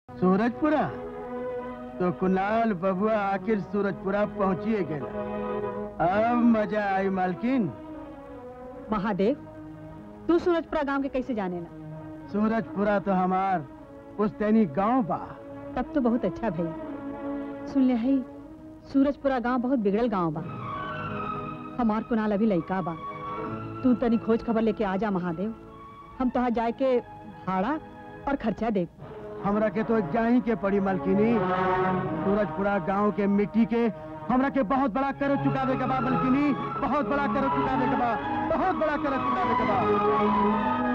सूरजपुरा तो कुणाल बबुआ आखिर सूरजपुरा पहुंचिए गया अब मजा आई मालकिन महादेव तू सूरजपुरा गांव के कैसे जाने ला सूरजपुरा तो हमार पुस्तैनी गांव बा तब तो बहुत अच्छा भई सुन ले हई सूरजपुरा गांव बहुत बिगड़ल गांव बा हमार कुनाल अभी लइका बा तू तनी खोज खबर लेके आ जा महादेव हम तोहा जाए के भाड़ा और खर्चा दे हमरा के तो जाही के पड़ी मालकिनी सूरजपुरा गांव के मिट्टी के हमरा के बहुत बड़ा कर चुकावे के बा मालकिनी बहुत बड़ा कर चुकावे के बा बहुत बड़ा कर चुकावे के बा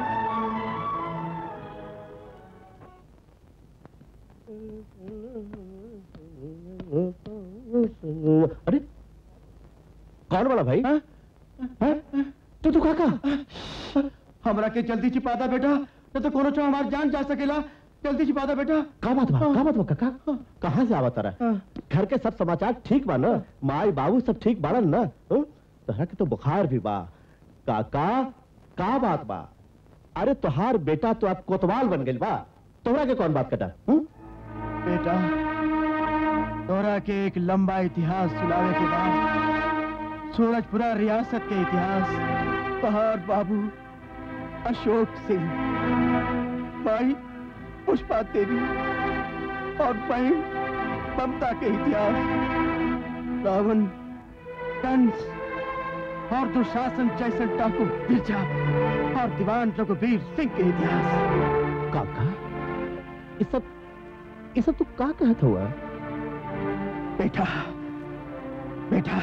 अरे कौन वाला भाई हाँ? हैं? तू तो काका हमरा के जल्दी छिपा दा बेटा न तो कोनो चो हमार जान जा सकेला जल्दी छिपा दा बेटा का बात बा का बात बा काका कहाँ से आवत रहा हाँ। घर के सब समाचार ठीक बा ना माई बाबू सब ठीक बाड़न ना हाँ? तोहरा के तो बुखार भी बा काका का बात बा अरे तोहार बेटा तो अब कोतवाल बन गइल बा तोहरा के कौन बात कटा हम्म? बेटा तोरा के एक लंबा इतिहास सुनावे के बाद सूरजपुरा रियासत के इतिहास पहाड़ बाबू अशोक सिंह माई पुष्पा देवी और बहन ममता के इतिहास रावण कंस और दुशासन जैसन डाकू बिरजा और दीवान रघुवीर सिंह के इतिहास काका ये सब ये सब तू का कहत हुआ बेटा बेटा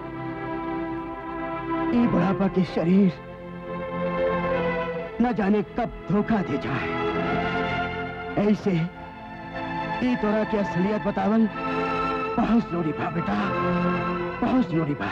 ये बुढ़ापा के शरीर न जाने कब धोखा दे जाए ऐसे ये तोरा की असलियत बतावल बहुत जरूरी बा बेटा बहुत जरूरी बा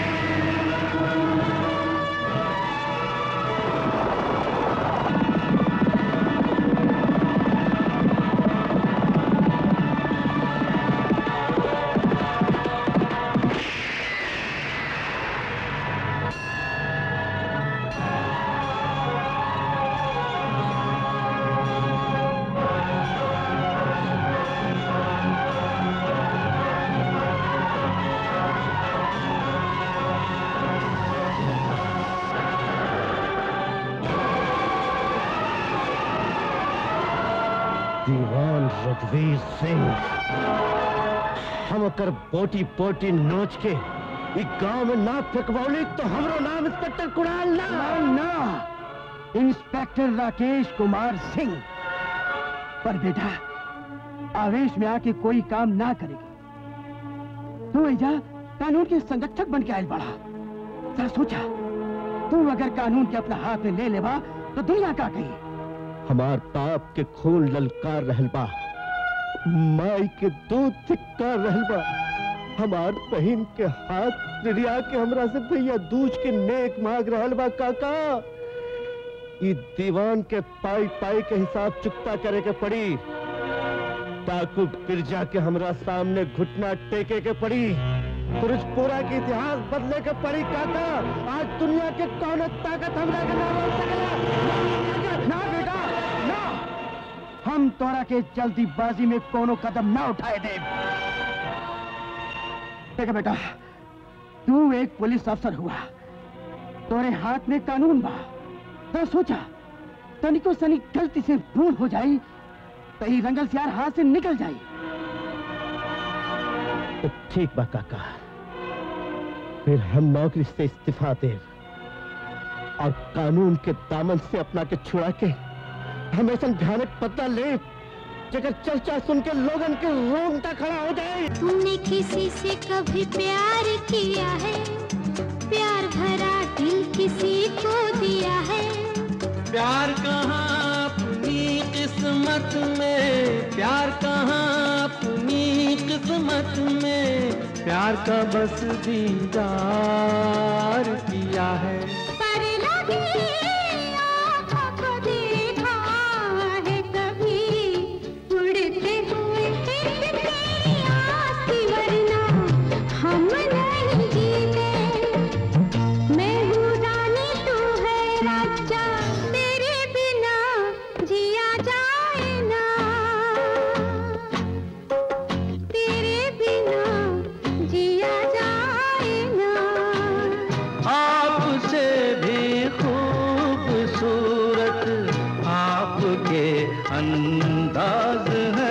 दीवान रघुवीर सिंह हम ओकर बोटी बोटी नोच के ई गांव में ना फेंकवौली तो हमरो नाम इंस्पेक्टर कुणाल ना ना ना इंस्पेक्टर राकेश कुमार सिंह पर बेटा आवेश में आके कोई काम ना करेगी तू ऐजा कानून के संरक्षक बन के आयल बड़ा जरा सोचा तू अगर कानून के अपना हाथ में ले लेवा तो दुनिया का कही हमार बाप के खून ललकार रहल बा माई के दूध धिक्कार रहल बा हमार बहन के हाथ रिया के हमरा से भैया दूज के नेक मांग रहल बा काका ई दीवान के पाई पाई के हिसाब चुकता करे के पड़ी डाकू बिरजा के हमरा सामने घुटना टेके के पड़ी सूरजपुरा के इतिहास बदले के पड़ी काका आज दुनिया के कौन ताकत हमरा के ना रोक सकेला ना बेटा ना हम तोरा के जल्दीबाजी में कोनो कदम ना उठाए दे देखा बेटा तू एक पुलिस अफसर हुआ तोरे हाथ में कानून बा तो सोचा तनिको सनी गलती से भूल हो जाई तो ई रंगल सियार हाथ से निकल जाई तो ठीक बा काका फिर हम नौकरी से इस्तीफा दे और कानून के दामन से अपना के छुड़ा के हम ऐसा भयानक पता ले जगह चर्चा सुन के लोगन के रोंगटा खड़ा हो जाए तुमने किसी से कभी प्यार किया है प्यार भरा दिल किसी को दिया है प्यार कहाँ अपनी किस्मत में प्यार कहाँ अपनी किस्मत में प्यार का बस दीदार किया है पर लगी आँखों को देखा है कभी उड़ते हुए तेरी आस वरना हम नहीं जीते मैं हूँ रानी तू है राजा तेरे बिना जिया जाए ना के अंदाज है